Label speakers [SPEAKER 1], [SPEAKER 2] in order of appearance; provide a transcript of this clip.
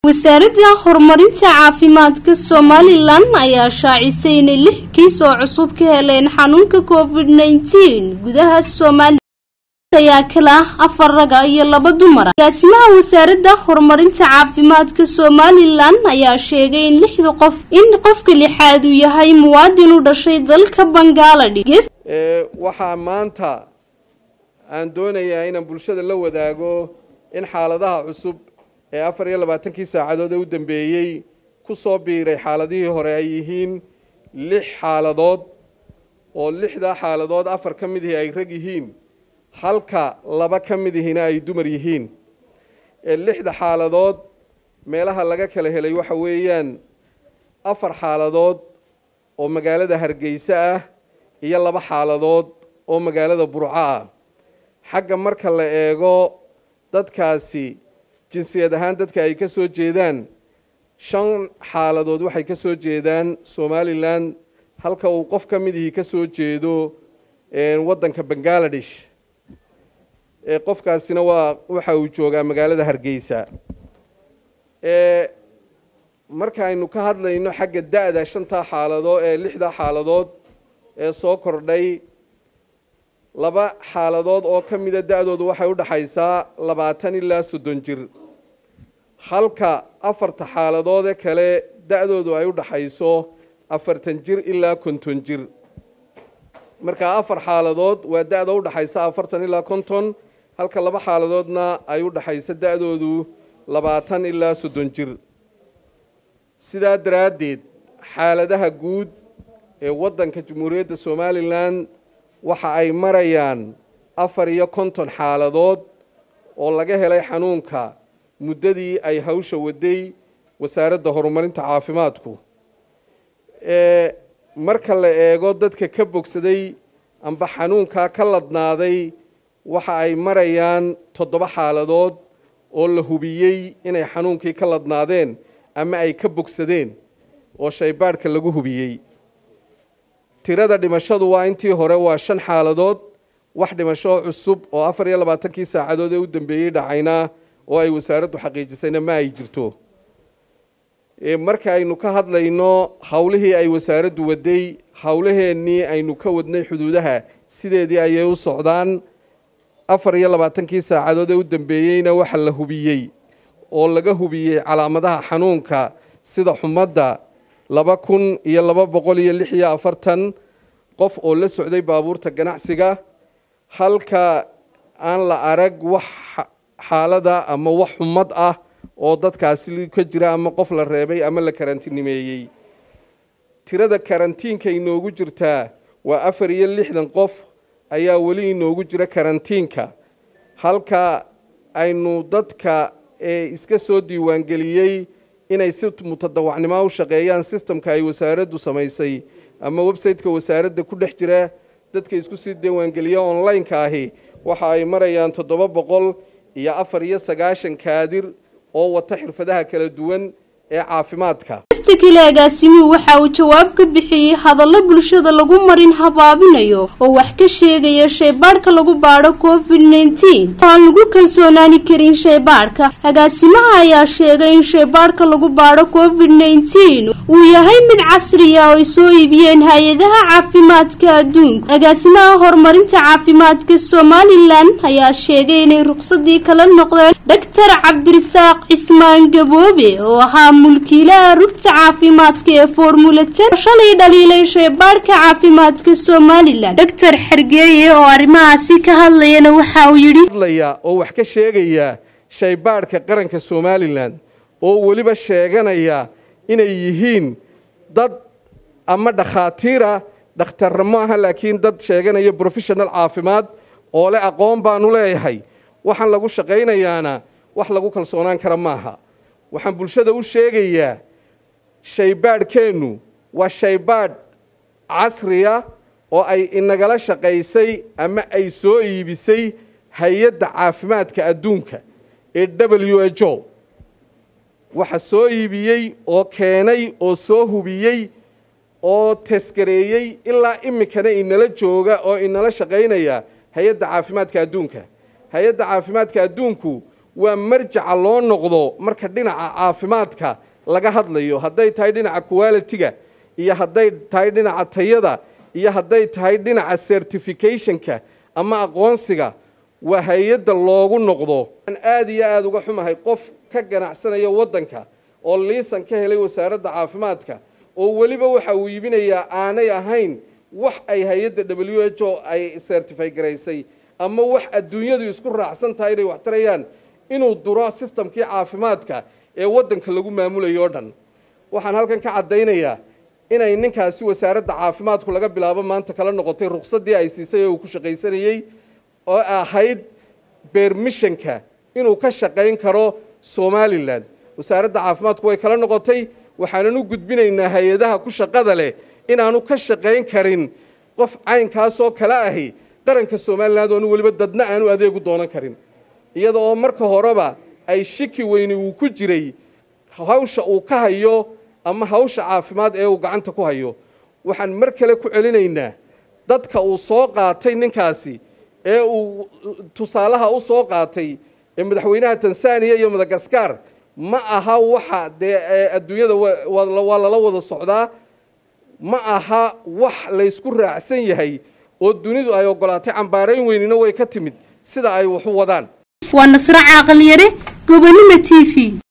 [SPEAKER 1] wasaaradda horumarinta caafimaadka somalilan ayaa shaacisay inay lix kiis oo cusub ka heleen xanuunka covid nneteen gudaha somalilan ayaa kala ah afar raga iyo laba dumara agaasimaha wasaaradda horumarinta caafimaadka somalilan ayaa sheegay in lixda qof in qofka lixaad uu yahay muwaadin u dhashay dalka bangaladesh
[SPEAKER 2] waxaa maanta aan doonayaa inaan bulshada la wadaago in xaaladaha cusub ee afar iyo labaatankii saacadood ee u dambeeyey ku soo biiray xaaladihii hore ay yihiin lix xaaladood oo lixdaa xaaladood afar ka mid ihi ay rag yihiin halka laba ka mid ihina ay dumar yihiin ee lixda xaaladood meelaha laga kala helay waxa weeyaan afar xaaladood oo magaalada hargeysa ah iyo laba xaaladood oo magaalada burco ah xagga marka la eego dadkaasi jinsiyad ahaan dadka ay ka soo jeedaan shan xaaladood waxay ka soo jeedaan somalilan halka uu qof ka mid ihii ka soo jeedo waddanka bangaladesh qofkaasina waa waxa uu joogaa magaalada hargeysa markaaynu ka hadlayno xagga da-da shantaa xaaladood ee lixdaa xaaladood ee soo kordhay laba xaaladood oo ka mida da-doodu waxay u dhaxaysaa labaatan ilaa soddon jir halka afarta xaaladood ee kale da-doodu ay u dhaxayso afartan jir ilaa konton jir markaa afar xaaladood waa da-da u dhaxaysa afartan ilaa konton halka laba xaaladoodna ay u dhaxayso da-doodu labaatan ilaa soddon jir sidaa daraaddeed xaaladaha guud ee waddanka jamhuuriyadda somalilan waxa ay marayaan afar iyo konton xaaladood oo laga helay xanuunka muddadii ay hawsha waday wasaaradda horumarinta caafimaadku marka la eego dadka ka bogsaday amba xanuunkaa ka ladnaaday waxa ay marayaan toddoba xaaladood oo la hubiyey inay xanuunkii ka ladnaadeen ama ay ka bogsadeen oo shaybaadhka lagu hubiyey tirada dhimashadu waa intii hore waa shan xaaladood wax dhimasho cusub oo afar iyo labaatankii saacadood ee u dambeeyey dhacayna oo ay wasaaraddu xaqiijisayna ma ay jirto marka aynu ka hadlayno howlihii ay wasaaraddu waday howlaheennii aynu ka wadnay xuduudaha sideedii ayay u socdaan afar iyo labaatankii saacadood ee u dambeeyeyna waxa la hubiyey oo laga hubiyey calaamadaha xanuunka sida xumadda laba kun iyo laba boqol iyo lix iyo afartan qof oo la socday baabuurta ganacsiga halka aan la arag wax xaalada ama wax xumad ah oo dadkaasi ka jira ama qof la reebay ama la karantiinimeeyey tirada karantiinka inoogu jirtaa waa afar iyo lixdan qof ayaa weli inoogu jira karantiinka halka aynu dadka ee iska soo diiwaangeliyey inay si mutadawacnimo u shaqeeyaan sistamka ay wasaaraddu samaysay ama website-ka wasaaradda ku dhex jira dadka isku sii diiwaangeliya online-ka ahi waxa ay marayaan toddoba boqol iyo afar iyo sagaashan kaadir oo wata xirfadaha kala duwan ee caafimaadka
[SPEAKER 1] kale agaasimuhu waxa uu jawaab ka bixiyey hadallo bulshada lagu marin habaabinayo oo wax ka sheegaya shaybaadhka lagu baadho covid nneteen aan lagu kalsoonaani karin shaybaadhka agaasimaha ayaa sheegay in shaybaadhka lagu baadho covid nneteen uu yahay mid casriya oo ay soo iibiyeen hay-adaha caafimaadka adduunka agaasimaha horumarinta caafimaadka somalilan ayaa sheegay inay ruqsadii kala noqdeen dhaktar cabdirasaaq cismaan gaboobe oo ahaa mulkiilaha rugta caafimaadka ee formulatan shalay dhaliilay shaybaadhka caafimaadka somalilan doctor xergeeye oo arrimahaasi ka hadlayana waxa uu yidhi
[SPEAKER 2] hadlaya oo wax ka sheegaya shaybaadhka qaranka somalilan oo weliba sheeganaya inay yihiin dad ama dhakhaatiira dhakhtarra ma aha laakiin dad sheeganaya professional caafimaad oo le aqoon baanu leeyahay waxaan lagu shaqaynayaana wax lagu kalsoonaan kara maaha waxaan bulshada u sheegayaa shaybaadhkeennu waa shaybaadh casriya oo ay inagala shaqaysay ama ay soo iibisay hay-adda caafimaadka adduunka ee w h o waxa soo iibiyey oo keenay oo soo hubiyey oo taskareeyey ilaa iminkana inala jooga oo inala shaqaynaya hay-adda caafimaadka adduunka hay-adda caafimaadka adduunku waa marjaca loo noqdo marka dhinaca caafimaadka laga hadlayo hadday tahay dhinaca qualitiga iyo hadday tahay dhinaca tayada iyo hadday tahay dhinaca certificationka ama aqoonsiga waa hay-adda loogu noqdo aan aada iyo aada uga xumahay qof ka ganacsanaya waddanka oo liisan ka helay wasaaradda caafimaadka oo weliba waxa uu iibinayaa aanay ahayn wax ay hay-adda w h o ay certify garaysay ama wax adduunyadu isku raacsan tahay inay wax tarayaan inuu duro sistamkii caafimaadka ee waddanka lagu maamulayo o dhan waxaan halkan ka caddaynayaa inay ninkaasi wasaaradda caafimaadku laga bilaabo maanta kala noqotay ruqsaddii ay siisay ee uu ku shaqaysanayey oo ahayd beermishanka inuu ka shaqayn karo somalilan wasaaradda caafimaadku way kala noqotay waxaanan u gudbinaynaa hay-adaha ku shaqada leh inaanu ka shaqayn karin qof caynkaasoo kale ahi qaranka somalilan oonu weliba dadna aanu adeegu doonan karin iyada oo marka horeba ay shiki weyni uu ku jiray hawsha uu ka hayo ama hawsha caafimaad ee uu gacanta ku hayo waxaan mar kale ku celinaynaa dadka uu soo qaatay ninkaasi ee uu tusaalaha u soo qaatay ee madaxweynaha tanzaniya iyo madagaskar ma aha waxa dee adduunyada waa lala wada socdaa ma aha wax laysku raacsan yahay oo dunidu ay ogolaatay cambaarayn weynina way ka timid sida ay wax u wadaan
[SPEAKER 1] waa nasre caaqal yare gobonimo t v